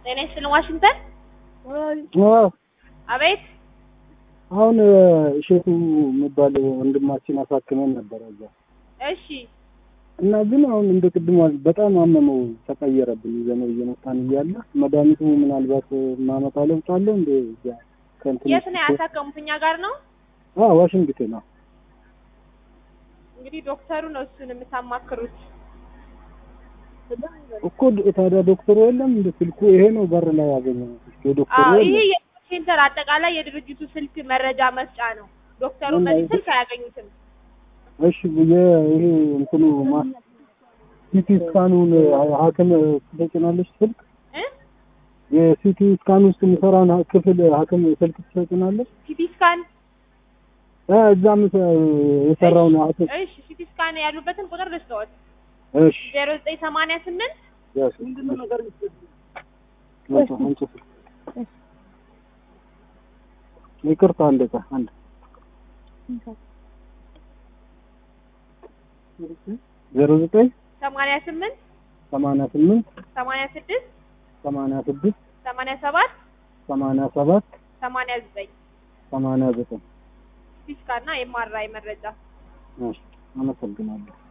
ጤና ይስጥልን ዋሽንግተን። አዎ አቤት አሁን እሸቱ የሚባል ወንድማችን አሳክመን ነበረ እዛ እሺ እና ግን አሁን እንደ ቅድሞ በጣም አመመው፣ ተቀየረብን። ይዘነው እየመጣን እያለ መድኃኒቱ ምናልባት ማመጣ ለውጥ አለው እንደ እዚያ ከእንትን የት ነው ያሳከሙት? እኛ ጋር ነው አዎ ዋሽንግተን ነው። እንግዲህ ዶክተሩ ነው እሱን የምታማክሩት። እኮ ታዲያ ዶክተሩ የለም እንደ ስልኩ ይሄ ነው በር ላይ ያገኘው የዶክተሩ አዎ ይሄ የለም። የጤና ሴንተር አጠቃላይ የድርጅቱ ስልክ መረጃ መስጫ ነው። ዶክተሩን እና በዚህ ይሄ- ስልክ አያገኙትም። እሺ ይሄ እንትኑ ማ ሲቲ ስካኑን ሐኪም ትሰጭናለች ስልክ እ የሲቲ ስካን ውስጥ የሚሰራውን ክፍል ሐኪም ስልክ ትሰጭናለች ሲቲ ስካን እ እዛም የሰራውን ሐኪም እሺ ሲቲ ስካን ያሉበትን ቁጥር ልስጠዎት እሺ ዜሮ ዘጠኝ ሰማንያ ስምንት ያስ ምንድነው ነገር አንቺ አንቺ ይቅርታ አንድ ዕቃ አንድ ዜሮ ዘጠኝ ሰማንያ ስምንት ሰማንያ ስምንት ሰማንያ ስድስት ሰማንያ ስድስት ሰማንያ ሰባት ሰማንያ ሰባት ሰማንያ ዘጠኝ ሰማንያ ዘጠኝ ሲቲ ስካን እና የማራይ መረጃ እሺ አመሰግናለሁ